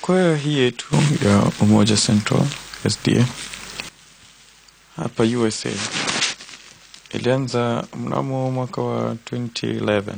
kwaya hii yetu ya Umoja Central SDA hapa USA ilianza mnamo mwaka wa 2011.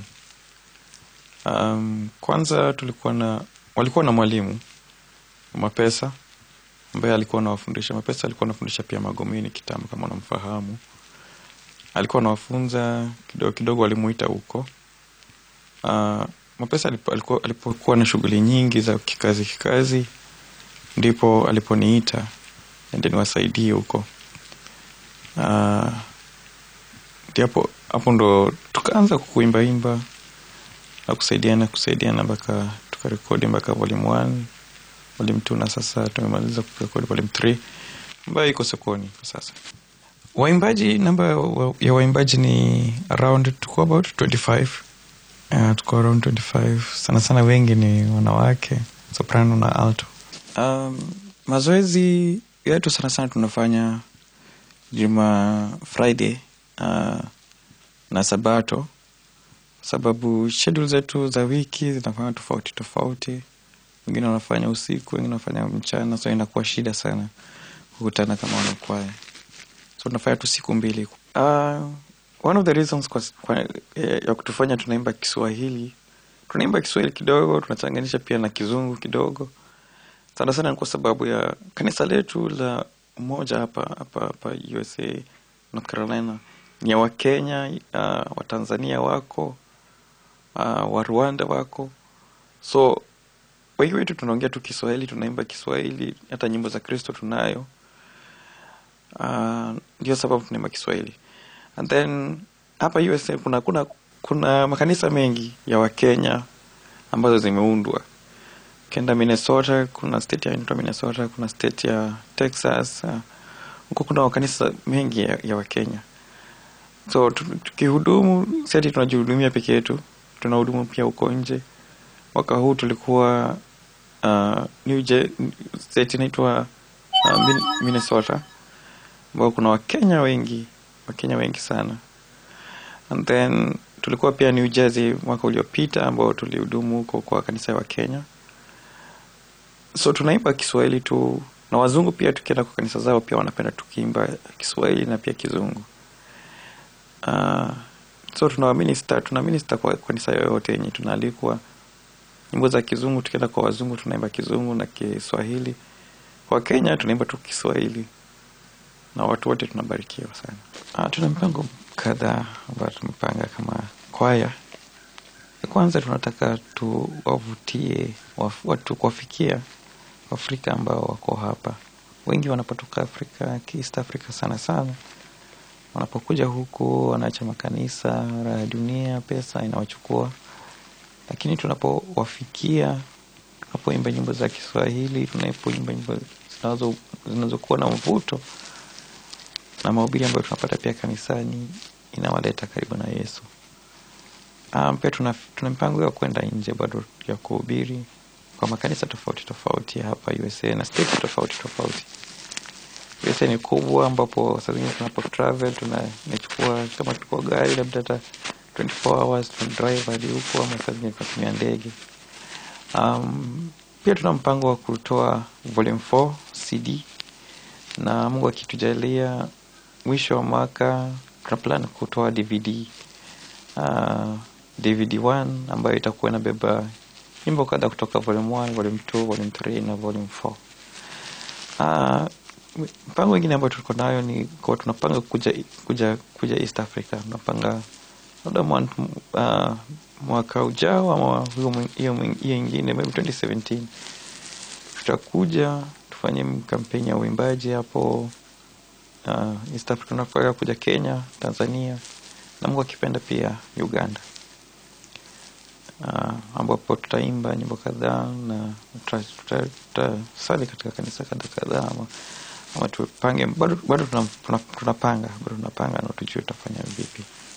Um, kwanza tulikuwa na walikuwa na mwalimu Mapesa ambaye alikuwa anawafundisha. Mapesa alikuwa anafundisha pia Magomeni kitambo, kama unamfahamu. Alikuwa anawafunza kidogo kidogo, walimuita huko. Uh, Mapesa alipo, alikuwa, alipokuwa na shughuli nyingi za kikazi kikazi, ndipo aliponiita ende niwasaidie huko. Uh, ndipo hapo ndo tukaanza kuimbaimba na kusaidiana kusaidiana mpaka tukarekodi mpaka volume 1 volume 2 na sasa tumemaliza kurekodi volume 3 ambayo iko sokoni kwa sasa. Waimbaji, namba ya waimbaji ni around, tuko about 25 Uh, tuko around 25 sana sana, wengi ni wanawake soprano na alto. Um, mazoezi yetu sana sana tunafanya juma Friday uh, na Sabato, sababu schedule zetu za wiki zinafanya tofauti tofauti. Wengine wanafanya usiku, wengine wanafanya mchana, so inakuwa shida sana kukutana kama wanakwaya, so tunafanya tu siku mbili. Uh, one of the reasons kwa, kwa, eh, ya kutufanya tunaimba Kiswahili, tunaimba Kiswahili kidogo, tunachanganisha pia na Kizungu kidogo. Sana sana ni kwa sababu ya kanisa letu la Umoja hapa hapa hapa USA North Carolina ni ya Wakenya, uh, Watanzania wako uh, wa Rwanda wako, so wengi wetu tunaongea tu Kiswahili, tunaimba Kiswahili, hata nyimbo za Kristo tunayo. Uh, ndio sababu tunaimba Kiswahili and then hapa USA kuna kuna kuna makanisa mengi ya Wakenya ambazo zimeundwa. Ukienda Minnesota, kuna state ya inaitwa Minnesota, kuna state ya Texas huko, uh, kuna makanisa mengi ya, ya Wakenya. So tukihudumu si ati tunajihudumia peke yetu, tunahudumu pia huko nje. Mwaka huu tulikuwa uh, New Je state inaitwa uh, Minnesota ambao kuna Wakenya wengi Wakenya wengi sana. And then tulikuwa pia New Jersey mwaka uliopita ambao tulihudumu huko kwa kanisa ya Wakenya. So tunaimba Kiswahili tu na wazungu pia, tukienda kwa kanisa zao pia wanapenda tukiimba Kiswahili na pia Kizungu. Uh, so tuna minister, tuna minister kwa kanisa yoyote yenye tunaalikwa. Nyimbo za Kizungu, tukienda kwa wazungu tunaimba Kizungu na Kiswahili. Kwa Kenya tunaimba tu Kiswahili na watu wote tunabarikiwa sana. Ah, tuna mipango kadhaa ambayo tumepanga kama kwaya. Kwanza tunataka tuwavutie watu kuwafikia Waafrika ambao wako hapa. Wengi wanapotoka Afrika, East Africa sana sana, wanapokuja huku wanaacha makanisa, raha ya dunia, pesa inawachukua, lakini tunapowafikia, tunapoimba nyimbo za Kiswahili, tunapoimba nyimbo zinazokuwa na mvuto na mahubiri ambayo tunapata pia kanisani inawaleta karibu na Yesu. Um, pia tuna, tuna mipango ya kwenda nje bado ya kuhubiri kwa makanisa tofauti tofauti hapa USA na state tofauti tofauti. USA ni kubwa, ambapo saa zingine tunapo travel tunachukua kama tuko gari labda hata 24 hours tuna drive hadi huko, ama saa zingine tunatumia ndege. Um, pia tuna mpango wa kutoa volume 4 CD na Mungu akitujalia mwisho wa mwaka tuna plan kutoa DVD uh, DVD 1 ambayo itakuwa inabeba nyimbo kadha kutoka volume 1, volume 2, volume 3 na volume 4. Uh, mpango wengine ambayo tuko nayo ni kwa tunapanga kuja kuja kuja East Africa. Tunapanga labda uh, mwaka ujao ama hiyo hiyo ingine maybe 2017 tutakuja tufanye kampeni ya uimbaji hapo uh, East Africa. Tunafaa kuja Kenya, Tanzania na Mungu akipenda pia Uganda, uh, ambapo tutaimba nyimbo kadhaa na tutasali katika kanisa kadha kadhaa, ama, ama tupange bado, bado tunapanga bado tunapanga na tujue tutafanya vipi.